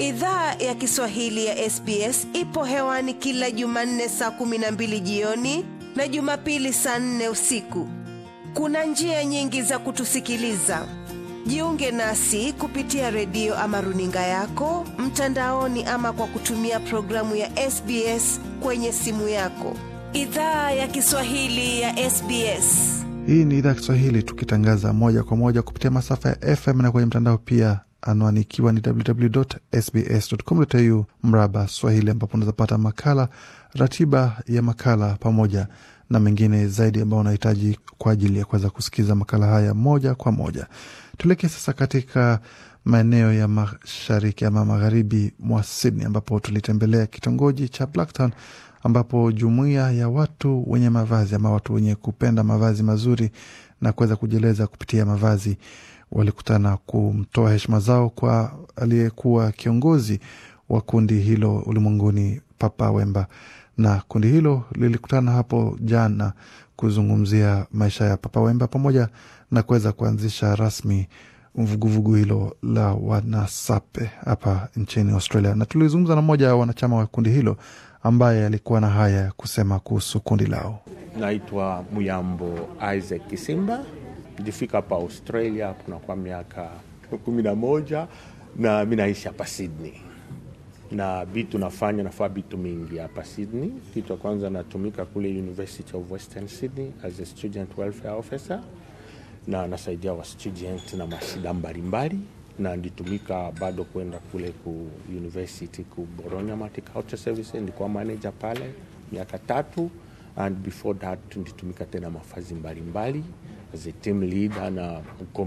Idhaa ya Kiswahili ya SBS ipo hewani kila Jumanne saa kumi na mbili jioni na Jumapili saa nne usiku. Kuna njia nyingi za kutusikiliza. Jiunge nasi kupitia redio ama runinga yako mtandaoni, ama kwa kutumia programu ya SBS kwenye simu yako. Idhaa ya Kiswahili ya SBS. Hii ni idhaa ya Kiswahili tukitangaza moja kwa moja kupitia masafa ya FM na kwenye mtandao pia, anwani ikiwa ni www.sbs.com.au mraba Swahili, ambapo unawezapata makala, ratiba ya makala pamoja na mengine zaidi ambao unahitaji kwa ajili ya kuweza kusikiza makala haya moja kwa moja. Tuelekee sasa katika maeneo ya mashariki ama magharibi mwa Sydney, ambapo tulitembelea kitongoji cha Blacktown ambapo jumuiya ya watu wenye mavazi ama watu wenye kupenda mavazi mazuri na kuweza kujieleza kupitia mavazi walikutana kumtoa heshima zao kwa aliyekuwa kiongozi wa kundi hilo ulimwenguni, Papa Wemba, na kundi hilo lilikutana hapo jana kuzungumzia maisha ya Papa Wemba pamoja na kuweza kuanzisha rasmi vuguvugu hilo la wanasape hapa nchini Australia. Na tulizungumza na mmoja wa wanachama wa kundi hilo ambaye alikuwa na haya ya kusema kuhusu kundi lao. Naitwa Muyambo Isaac Kisimba, nilifika hapa Australia kuna kwa miaka kumi na moja na mi naishi hapa Sydney na vitu nafanya nafaa vitu mingi hapa Sydney. Kitu cha kwanza natumika kule University of Western Sydney as a student welfare officer, na nasaidia wa student na mashida mbalimbali, na nditumika bado kwenda kule ku university ku Bologna Multicultural Services, ndikuwa manager pale miaka tatu, and before that nditumika tena mafazi mbalimbali as a team leader na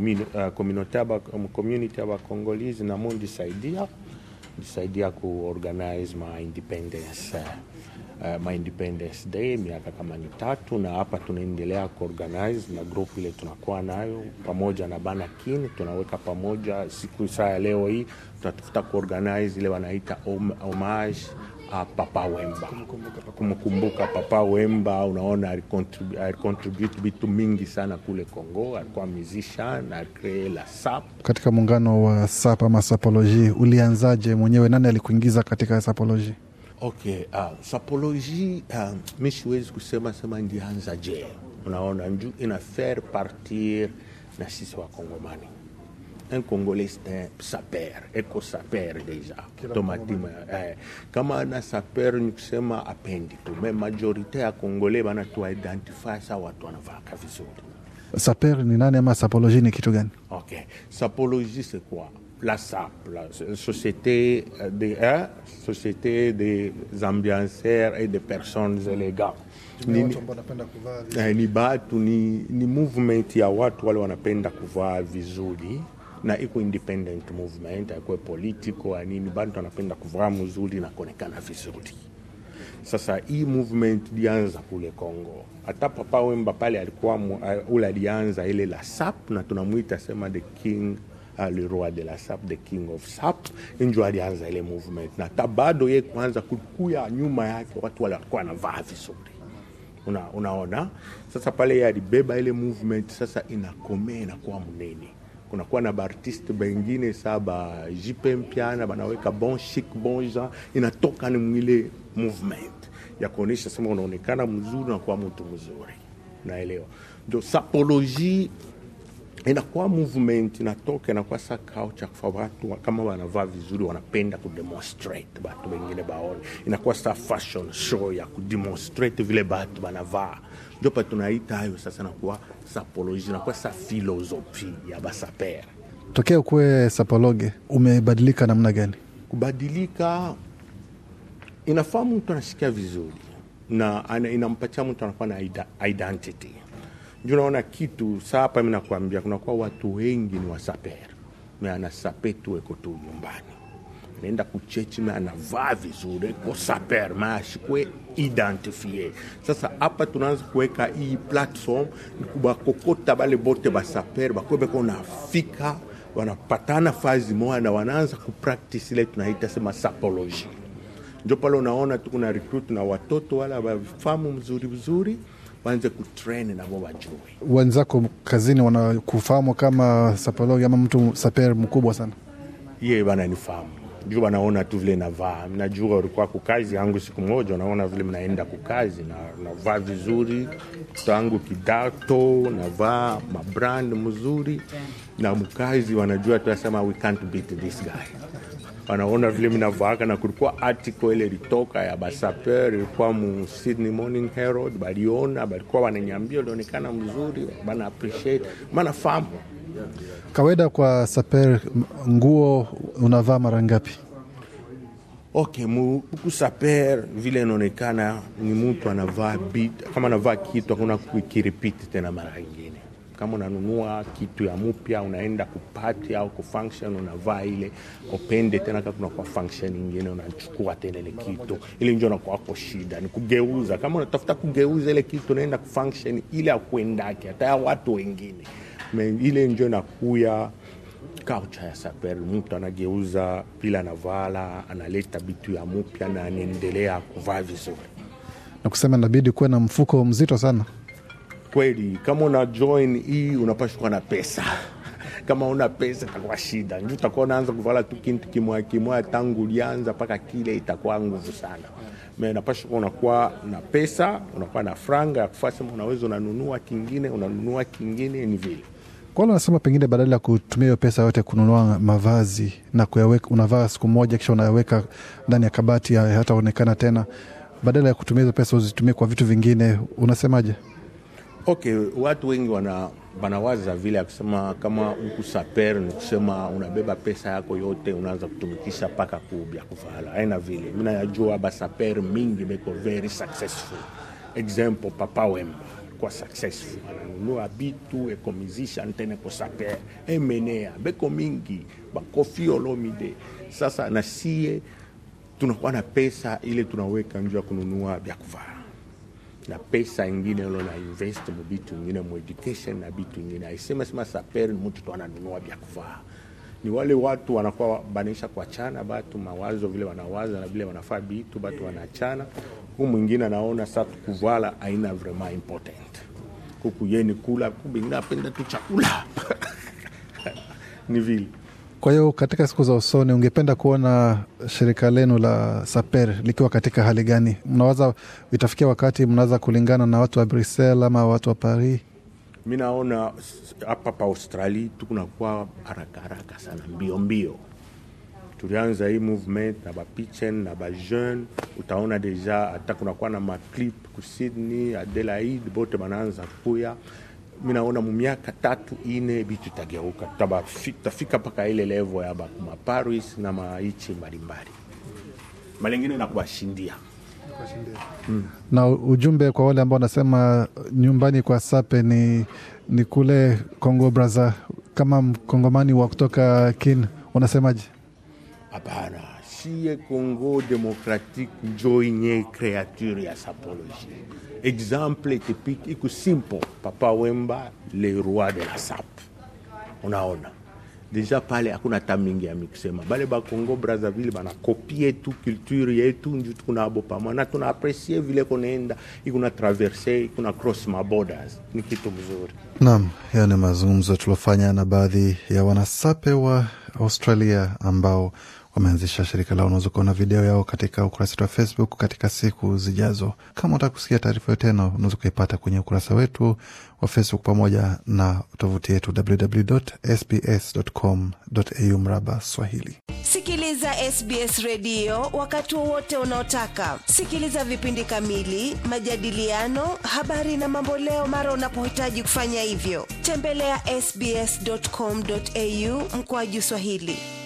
community aba Congolese na mundisaidia nisaidia kuorganize my independence uh, my independence day miaka kama ni tatu, na hapa tunaendelea kuorganize na group ile tunakuwa nayo pamoja na bana kini, tunaweka pamoja siku saa ya leo hii tunatafuta kuorganize ile wanaita homage a Papa Wemba, kumkumbuka Papa Wemba. Unaona, alicontribute vitu mingi sana kule Congo, alikuwa musician, alicree la SAP. Katika muungano wa SAP ama sapoloji, ulianzaje mwenyewe? Nani alikuingiza katika sapoloji? Okay, uh, sapoloji uh, mi siwezi kusema sema ndianza je, unaona nju ina faire partir na sisi wa Kongomani un Congolais un saper eko saper deja tomatima eh, kama ana saper ni kusema apendi tu me majorite ya Kongole bana tu identify sa watu wanavaka vizuri. Saper ni nani ama sapoloji ni kitu gani? Ok, sapologie c'est quoi? La SAP, la société des hein, société des ambianceurs et des personnes élégantes ni, eh, ni batu ni, ni movement ya watu wale wanapenda kuvaa vizuri na iko independent movement akuwe political anini, bantu wanapenda kuvaa mzuri na kuonekana vizuri. Sasa hii movement lianza kule Congo, hata Papa Wemba pale alikuwa uh, ule alianza ile la SAP na tunamwita sema the king uh, le roi de la SAP, the king of SAP, njo alianza ile movement, na hata bado ye kwanza kukuya nyuma yake watu wale walikuwa wanavaa vizuri una, unaona sasa pale ye alibeba ile movement, sasa inakomea inakuwa mnene kunakuwa na baartiste bengine saa ba jipe mpiana banaweka bon chic bon genre, inatoka ni mwile movement ya kuonyesha sema unaonekana mzuri na kuwa mtu mzuri, naelewa. Ndio sapologie inakuwa movement inatoka inakuwa sa kao cha kufa watu kama wanavaa vizuri, wanapenda kudemonstrate batu wengine baone, inakuwa sa fashion show ya kudemonstrate vile batu banavaa ndio pa tunaita hayo sasa, nakuwa sapoloji, nakuwa sa filosofi ya basaper. Tokea ukuwe sapologe, umebadilika namna gani? Kubadilika inafaa mtu anasikia vizuri na inampatia mtu anakuwa na identity. Ndio naona kitu saa hapa, mi nakwambia kunakuwa watu wengi ni wasaper, me anasape tu eko tu nyumbani naenda kuchechi me anavaa vizuri ko saper maashikwe identifie. Sasa hapa tunaanza kuweka hii platform ni kubakokota bale bote basaper bakwebeko nafika wanapatana fazi moja na wanaanza kupractice ile tunaita sema sapology. Ndio pale unaona tu kuna recruit na watoto wala wafahamu mzuri mzuri waanze kutrain nabo wajue. Wenzako kazini wanakufahamu kama sapologi ama mtu saper mkubwa sana? Ye bananifahamu juu wanaona tu vile navaa. Najua ulikuwa kukazi yangu siku moja, unaona vile mnaenda kukazi na navaa vizuri, tangu kidato navaa mabrand mzuri, na mkazi wanajua tu asema we can't beat this guy wanaona vile minavaaka na kulikuwa article ile ilitoka ya basaper ilikuwa mu Sydney Morning Herald, baliona balikuwa wananyambia ulionekana mzuri, bana appreciate maana famu Kawaida kwa saper, nguo unavaa mara ngapi? Okay, huku saper vile inaonekana ni mtu anavaa bit, kama anavaa kitu hakuna kukiripiti tena mara ingine. Kama unanunua kitu ya mpya unaenda kupati au kufunction, unavaa ile upende tena, kama kuna kwa function ingine unachukua tena ile kitu ile, njo nakwako shida ni kugeuza. Kama unatafuta kugeuza ile kitu unaenda kufunction ile akuendake hata ya watu wengine Me, ile njo nakuya kaucha ya saper, mtu anageuza vile anavala, analeta bitu ya mupya na anaendelea kuvaa vizuri. Na kusema inabidi kuwe na mfuko mzito sana. Kweli, kama una join hii unapashwa kuwa na pesa kama una pesa itakuwa shida, nju utakuwa unaanza kuvala tu kintu kimoya kimoya tangu ulianza mpaka kile, itakuwa nguvu sana. Me napasha kuwa unakuwa na pesa, unakuwa na franga ya kufaa sema unaweza unanunua kingine, unanunua kingine, ni vile Kwa wale wanasema pengine badala ya kutumia hiyo pesa yote kununua mavazi na kuyaweka, unavaa siku moja kisha unayaweka ndani ya kabati hataonekana tena, badala ya kutumia hizo pesa uzitumie kwa vitu vingine, unasemaje? Okay, watu wengi wana wanawaza vile ya kusema kama huku saper ni kusema unabeba pesa yako yote unaanza kutumikisha mpaka kubya kuvala. Aina vile mi nayajua basaper mingi beko very successful. Example, Papa Wemba kwa successful ananunua bitu eko musician tena ko saper emenea beko mingi bakofi Olomide. Sasa na sie tunakuwa na pesa ile tunaweka njuu ya kununua vya kuvala na pesa ingine lo na invest mu bitu ingine mu education na bitu ingine. Aisema sema saper ni mtu tu ananunua vya kuvaa. Ni wale watu wanakuwa banisha kuachana batu mawazo vile wanawaza na vile wanafaa bitu batu wanachana. Huyu mwingine anaona sasa kuvala aina vraiment important. Kuku yeni kula kubi napenda tu chakula. ni vile. Kwa hiyo katika siku za usoni ungependa kuona shirika lenu la Saper likiwa katika hali gani? Mnawaza itafikia wakati mnaweza kulingana na watu wa Brussels ama watu wa Paris? Mi naona hapa pa Australia tukunakuwa haraka haraka sana, mbio mbio. Tulianza hii movement na bapichen na bajeune, utaona deja hata kunakuwa na maclip ku Sydney, Adelaide, bote banaanza kuya mi naona mumiaka tatu ine bitu itageuka, tutafika mpaka ile level ya bakuma Paris na maichi mbalimbali malengine na kuwashindia mm. Na ujumbe kwa wale ambao wanasema nyumbani kwa Sape ni, ni kule Congo Braza, kama mkongomani wa kutoka kin unasemaje? Hapana, sie Congo Democratique njo inye kreature ya sapologie exemple typique iko simple Papa Wemba le roi de la sap. Unaona deja pale hakuna hata mingi ya mikusema, bale ba Congo Brazzaville banakopie tu culture yetu nju tukunabo pamoja na tuna apresie vile kunaenda ikuna traverse ikuna cross ma borders, ni kitu mzuri. Naam, hayo ni mazungumzo tuliofanya na baadhi ya wanasape wa Australia ambao wameanzisha shirika lao. Unaweza kuona video yao katika ukurasa wetu wa Facebook katika siku zijazo. Kama utaka kusikia taarifa hiyo tena, unaweza kuipata kwenye ukurasa wetu wa Facebook pamoja na tovuti yetu www.sbs.com.au mraba Swahili. Sikiliza SBS redio wakati wowote unaotaka. Sikiliza vipindi kamili, majadiliano, habari na mamboleo mara unapohitaji kufanya hivyo. Tembelea ya sbs.com.au mkoaju Swahili.